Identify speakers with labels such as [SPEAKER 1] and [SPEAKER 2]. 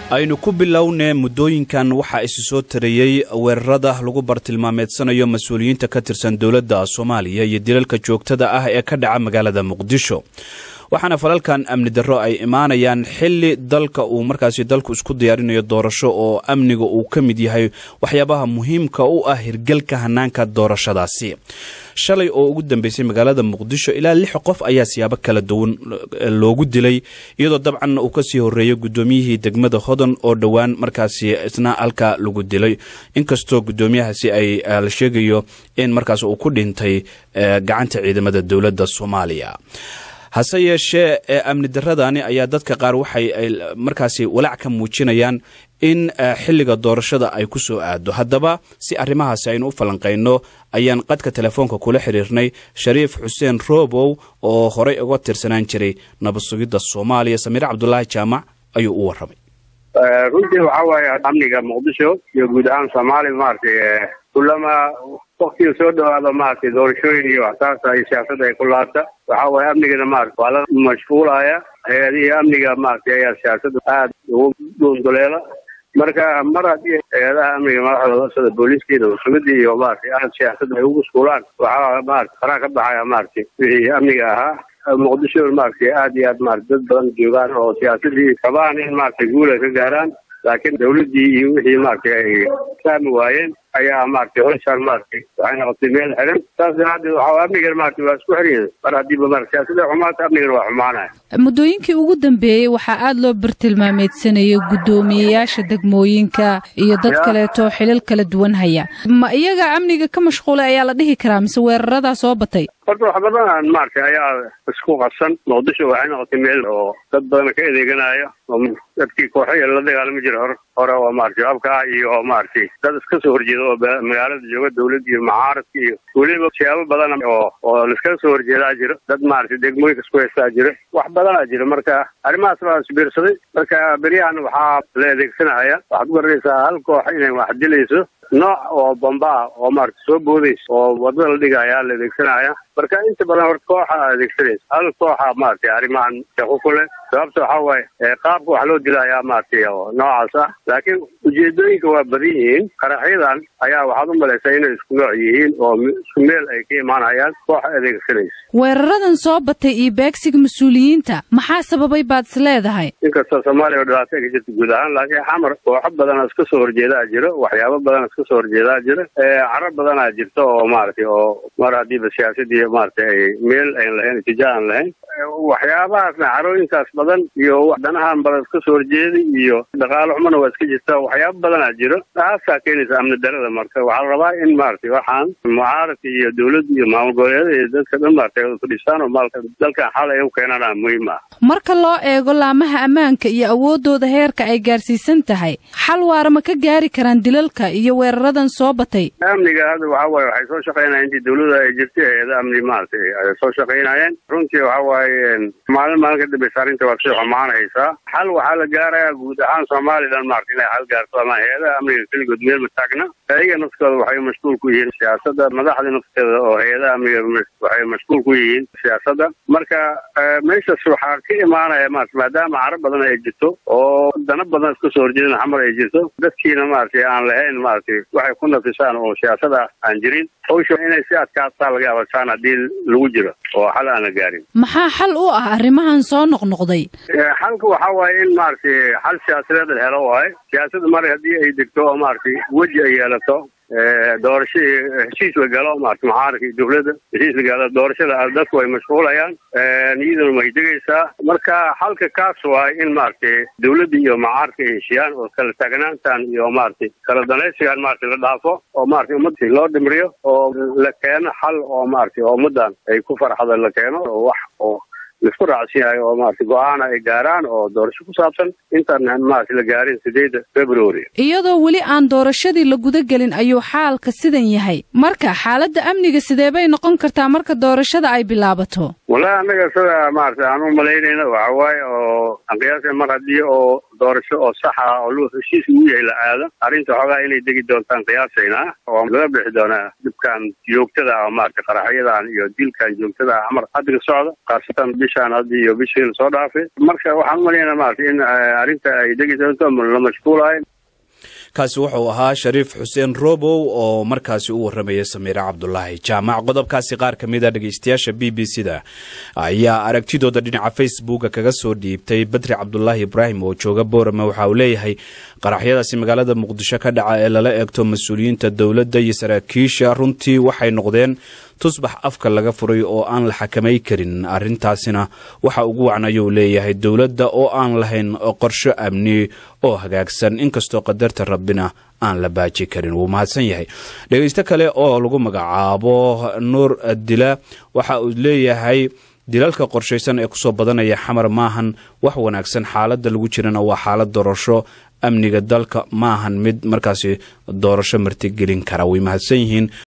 [SPEAKER 1] aynu ku bilownee muddooyinkan waxaa isu soo tarayey weerarada lagu bartilmaameedsanayo mas-uuliyiinta ka tirsan dowladda soomaaliya iyo dilalka joogtada ah ee ka dhaca magaalada muqdisho waxaana falalkan amni darro ay imaanayaan xili dalka uu markaasi dalku isku diyaarinayo doorasho oo amniga uu ka mid yahay waxyaabaha muhiimka u ah hirgelka hanaanka doorashadaasi shalay oo ugu dambeysay magaalada muqdisho ilaa lix qof ayaa siyaabo kala duwan loogu dilay iyadoo dabcan uu kasii horeeyo guddoomiyihii degmada hodan oo dhowaan markaasi isna halka lagu dilay inkastoo guddoomiyahaasi ay la sheegayo in markaas uu ku dhintay gacanta ciidamada dowladda soomaaliya hase yeeshee amni daradani ayaa dadka qaar waxay markaasi walaac ka muujinayaan in xilliga doorashada ay ku soo aado haddaba si arrimahaasi aynu u falanqayno ayaan qadka telefoonka kula xiriirnay shariif xuseen roobow oo horey uga tirsanaan jiray nabad sugidda soomaaliya samiire cabdulaahi jaamac ayuu u warramay
[SPEAKER 2] runtii waxaa waaye amniga muqdisho iyo guud ahaan soomaaliya maaragtay kulama waktiga soo dhawaado maaragtay doorashooyin iyo waxsaasa iyo siyaasadda ay ku laabta waxaa waaye amnigana maarata waa la mashquulaya hay-adihii amniga maaragtay ayaa siyaasadda aada ugu dhuunduleela marka mar haddii hay-adaha amniga madaxdooda sida booliiskii nabadsugadii iyo maaragtay aada siyaasadda ay ugu mashquulaan waxaa maarata faraa ka baxaya maaragtay wixii amniga ahaa muqdisho maaragtay aada iyo aad maarata dad badan joogaan oo siyaasadii rabaan in maaragtay guul ay ka gaaraan laakiin dawladdii iyo wixii maaragtay ay fahmi waayeen ayaa maaragtay hoshaan maaragtay waxay noqotay meel xiran saas daraadeed waxaa amnigan maaragtay waa isku xiriyada mar haddiiba maarata siyaasada xumaata amnigan waa xumaanaya
[SPEAKER 3] muddooyinkii ugu dambeeyey waxaa aada loo bartilmaameedsanayay guddoomiyeyaasha degmooyinka iyo dad kaleeto xilal kala duwan haya ma iyaga amniga ka mashquulay ayaa la dhihi karaa mise weeraradaa soo batay
[SPEAKER 2] horta wax badan maaragtay ayaa isku qabsan muqdisho waxay noqotay meel oo dad badan ka adeeganaya oo dadkii kooxaya la dagaalami jira hor hore oo maaragtay habkaa iyo maaragtay dad iska soo horjeeda oo magaalada jooga dawladda iyo mucaaradka iyo weliba siyaabo badan oo oo laiskaga soo horjeedaa jiro dad maaragtay degmooyinka isku haystaa jira wax badanaa jira marka arrimahaas baa isbiirsaday marka beryahan waxaa la adeegsanaya waxaad ku garanaysaa hal koox inay wax dilayso nooc oo bamba ah oo maaragtay soo boodaysa oo wadada la dhigaya la adeegsanaya marka inta badan horta kooxa adeegsanaysa hal kooxa maaragtay arrimahan shaqo ku leh sababta waxaa waaye qaabka wax loo dilayaa maaragtay oo noocaas ah laakiin ujeedooyinka waa badan yihiin qaraxyadan ayaa waxaad u malaysaa inay isku nooc yihiin oo isku meel ay ka imaanayaan kooxa adeegsanaysa
[SPEAKER 3] weeraradan soo batay iyo beegsiga mas-uuliyiinta maxaa sababay baad is leedahay
[SPEAKER 2] inkastoo soomaaliya oo dhibaato ka jirta guud ahaan laakiin xamar kooxo badana iska soo horjeedaa jiro waxyaabo badan iska soo horjeedaa jiro carab badanaa jirta oo maaragtay oo mar haddiiba siyaasadii maaragtay ay meel ayn lahayn itijaa aan lahayn waxyaabahaasna carooyinkaas badan iyo danahan badan iska soo horjeeday iyo dhaqaalo xumana waa iska jirta waxyaabo badanaa jiro taasaa keenaysa amni darada marka waxaa la rabaa in maaragtay waxaan mucaaradka iyo dawladda iyo maamul goboleedyada iyo dadka dhan maaragtay fadhiistaan oo maalka dalkan xal ay u keenana muhiim ah
[SPEAKER 3] marka loo eego laamaha ammaanka iyo awooddooda heerka ay gaarsiisan tahay xal waara ma ka gaari karaan dilalka iyo weeraradan soo batay
[SPEAKER 2] amniga hadda waxaa waaye waxay soo shaqaynayeen intii dawladda ay jirtay hay-ada amni maaragtay ay soo shaqaynayeen runtii waxaa waaye maalin maalin ka dambeysa arrinta waa sii xumaanaysaa xal waxaa la gaarayaa guud ahaan somalilan maarata inay xal gaarto ama hay-adaha amniga keligood meel ma taagna ayaga naftooda waxay mashquul ku yihiin siyaasadda madaxda nafteeda oo hay-adaha amniga waxay mashquul ku yihiin siyaasadda marka meeshaas waxaa ka imaanaya maarata maadaama carab badan ay jirto oo dana badan iska soo horjeedin xamar ay jirto dadkiina maaragtay aan lahayn maaragtay waxay ku nafisaan oo siyaasada aan jirin hawsha inay si adkaataa laga abasaan haddii lagu jiro oo xal aan la gaarin
[SPEAKER 3] maxaa xal u ah arrimahan soo noqnoqday
[SPEAKER 2] xalka waxaa waaye in maaragtay xal siyaasadeed la helo waaye siyaasadda mar haddii ay degto oo maaragtay weji ay yeelato doorasho heshiis la galo maarata mucaaradka iyo dawladda heshiis la galo doorashada dadku ay mashquulayaan iyaduna way degaysaa marka xalka kaas waay in maaragtay dawladda iyo mucaaradka ay heshiyaan oo kala taagnaantan iyo maaragtay kala danaysigan maaragtay la dhaafo oo maaragtay ummadda loo dhimriyo oo la keeno xal oo maaragtay oo ummaddan ay ku farxada la keeno oo wax oo laisku raacsan yahay oo maarata go-aana ay gaaraan oo doorasho ku saabsan intaan maarata la gaarin sideedda february
[SPEAKER 3] iyadoo weli aan doorashadii la guda gelin ayuu xaalka sidan yahay marka xaaladda amniga sidee bay noqon kartaa marka doorashada ay bilaabato
[SPEAKER 2] wallahi annaga sida maarata aan u malaynayna waxa waaye oo aan qiyaasa mar haddii oo doorasho oo sax ah oo lu heshiis ugu yahay la aado arrinta xoogaa inay degi doontaan qiyaasaynaa oo laga bixi doonaa dhibkan joogtada ah oo maaragtay qaraxyadan iyo dilkan joogtada ah amar haddiga socda khaasatan bishaan hadda iyo bishii lasoo dhaafay marka waxaan umalaynaa maaragtay in arrinta ay degi doonto la mashquulahay
[SPEAKER 1] kaasi wuxuu ahaa shariif xuseen robow oo markaasi u warramaya samiire cabdulaahi jaamac qodobkaasi qaar ka mid a dhegeystayaasha b b c da ayaa aragtidooda dhinaca facebooka kaga soo dhiibtay badri cabdulaahi ibraahim oo jooga boorame waxa uu leeyahay qaraxyadaasi magaalada muqdisho ka dhaca ee lala eegto mas-uuliyiinta dowladda iyo saraakiisha runtii waxay noqdeen tusbax afka laga furay oo aan la xakamay karin arrintaasina waxa ugu wacan ayuu leeyahay dowladda oo aan lahayn qorsho amni oo hagaagsan inkastoo qadarta rabbina aan la baaji karin wuu mahadsan yahay dhegeysto kale oo lagu magacaabo nuur dila waxa uu leeyahay dilalka qorshaysan ee kusoo badanaya xamar maahan wax wanaagsan xaaladda lagu jirana waa xaalad doorasho amniga dalka maahan mid markaasi doorasho martigelin kara way mahadsan yihiin